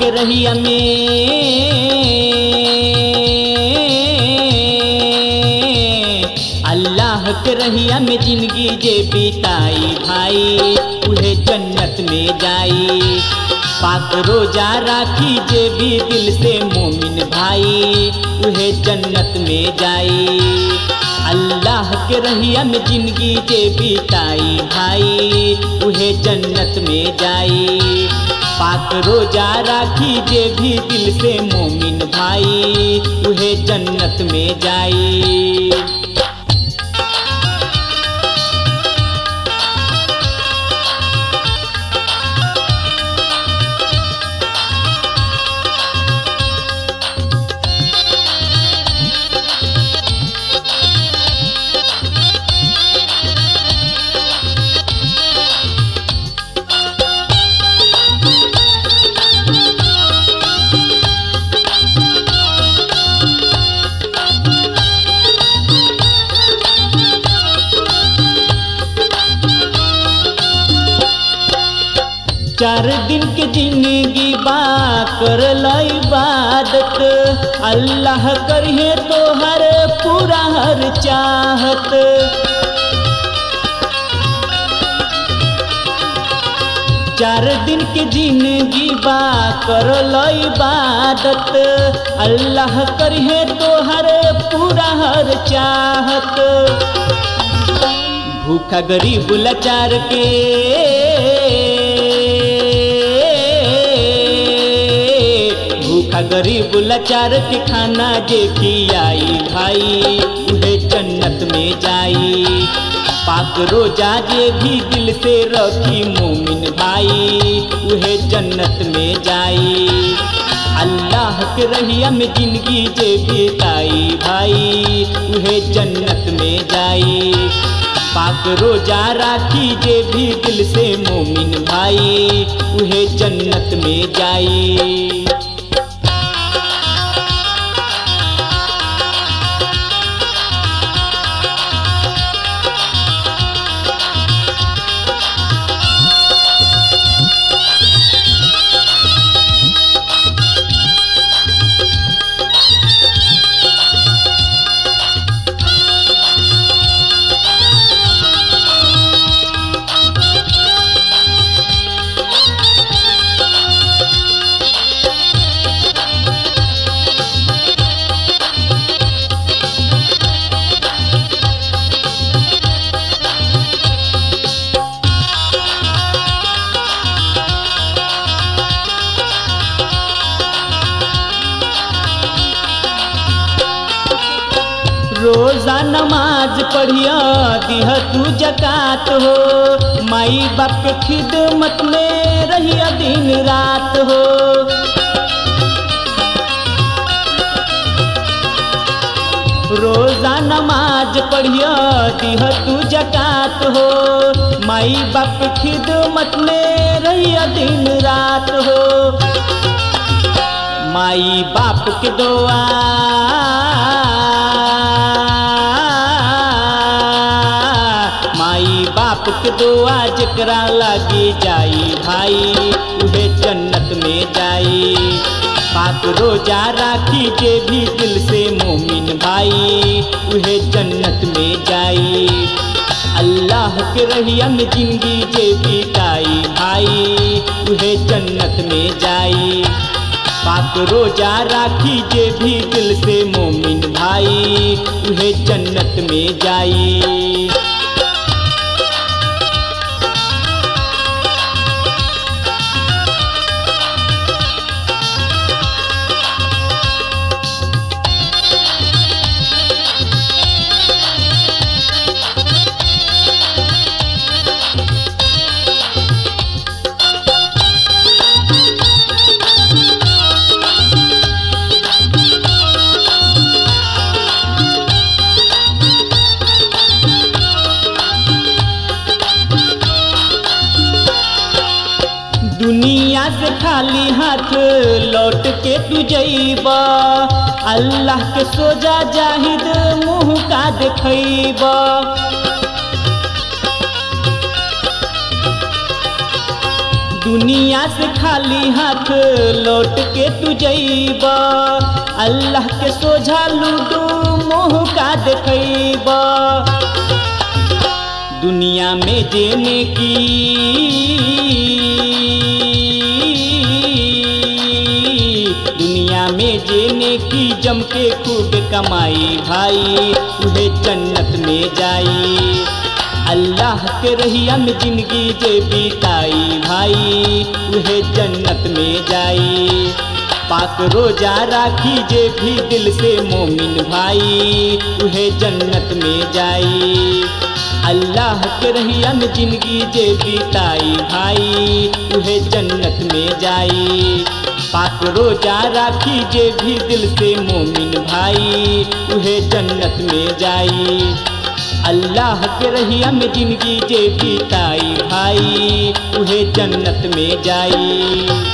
के रहिया में अल्लाह के रहिया में जिंदगी जे बिताई भाई उहे जन्नत में जाई पाक रोजा राखी जे भी दिल से मोमिन भाई उहे जन्नत में जाई अल्लाह के रहिया में जिंदगी जे बिताई भाई उहे जन्नत में जाई पाक रोजा राखी जे भी दिल से मोमिन भाई उहे जन्नत में जाई चार दिन के जिंदगी बा कर इबादत अल्लाह करिए तो हर पूरा हर चाहत चार दिन के जिंदगी बा कर इबादत अल्लाह करिए तो हर पूरा हर चाहत भूखा गरीब लाचार के भूखा गरीब लाचार के खाना जे खियाई भाई उहे जन्नत में जाई पाक रोजा जे भी दिल से रखी मोमिन भाई उहे जन्नत में जाई अल्लाह के रहिया में जिंदगी जे बिताई भाई उहे जन्नत में जाई पाक रोजा राखी जे भी दिल से मोमिन भाई उहे जन्नत में जाई रोजा नमाज पढ़िया दिह तू जकात हो माई बाप के खिदमत में रहिया दिन रात हो रोजा नमाज पढ़िया दिह तू जकात हो माई बाप के खिदमत में रहिया दिन रात हो माई बाप के दुआ माई बाप के दुआ जकरा लगी जाई भाई उहे जन्नत में जाई पाक रोजा राखी जे भी दिल से मोमिन भाई उहे जन्नत में जाई अल्लाह के रहिया में जिंदगी जे बिताई भाई उहे जन्नत में जाई पाक रोजा राखी जे भी दिल से मोमिन भाई उहे जन्नत में जाई दुनिया से खाली हाथ लौट के तू जईब अल्लाह के सोजा जाहिद मुँह का देखब दुनिया से खाली हाथ लौट के तू जईब अल्लाह के सोझा लूडू मोह का देखब दुनिया में जेने की दुनिया में जेने की जम के खूब कमाई भाई उहे जन्नत में जाई अल्लाह के रहिया में जिंदगी जे बीताई भाई उहे जन्नत में जाई पाक रोजा राखी जे भी दिल से मोमिन भाई उहे जन्नत में जाई अल्लाह के रहिया में जिंदगी जे बीताई भाई उहे जन्नत में जाई पाक रोजा राखी जे भी दिल से मोमिन भाई उहे जन्नत में जाई अल्लाह के रहिया में जिंदगी जे बीताई भाई उहे जन्नत में जाई